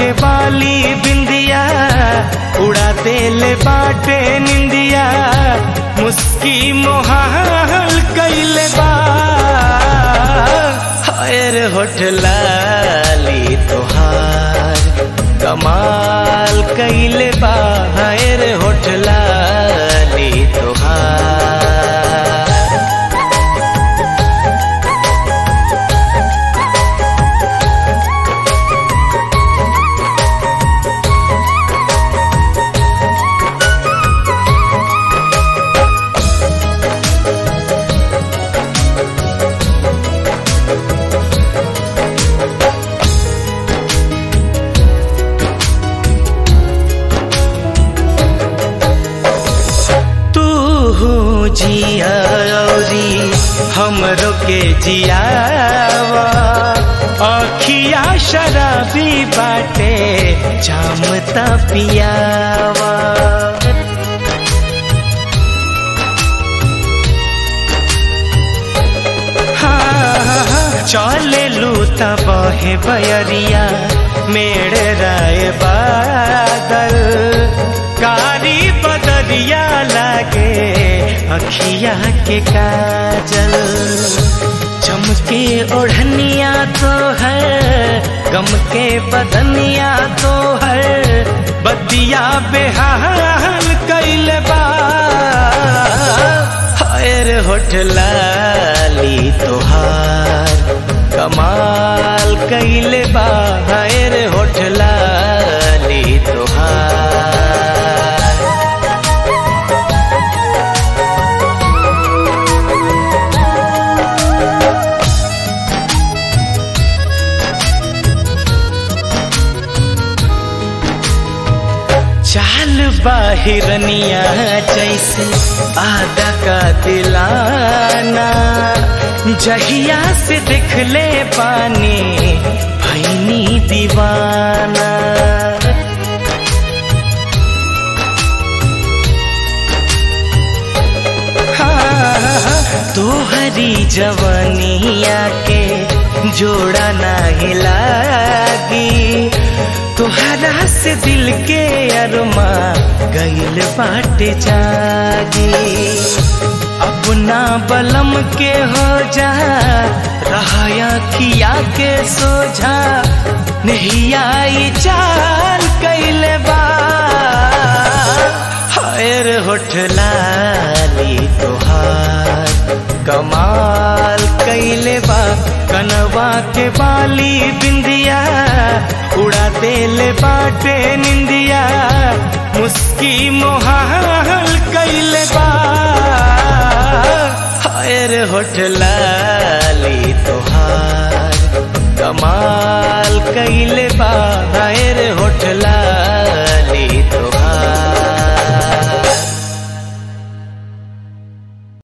के बाली बिंदिया उड़ा देले बाटे निंदिया मुस्की मोहाल कैले बा हायर होठलाली तोहार कमाल कैले बा हायर होठलाली तोहार तू हो जिया औरी हमरो के जियावा अखिया शराबी बाटे जामता पियावा हाँ, चले लूता बहे बयरिया मेड़ राय बादल कारी बदरिया लागे अखिया के काजल चमके ओढ़निया तो है गम के बदनिया तो है बदिया बेहाल कैल बा हायर होठलाली तोहार कमाल कैले बा हायर होठलाली तोहार चाल बाहिरनिया जैसे आधा का दिलाना जहिया से दिख ले पानी भैनी दीवाना हाँ, तोहरी जवनिया के जोड़ा नाही लागी तोहरा से दिल के अरमा गईल बाटे जागी अपना बलम के हो जा रहाया किया के सोझा नहीं आई चाल कैले बा हायर होठलाली तोहार कमाल कैले बा कनवा के बाली बिंदिया उड़ा देले बाटे निंदिया मुस्की मोहाल कैले बा हायर होठलाली तोहार कमाल कैले बा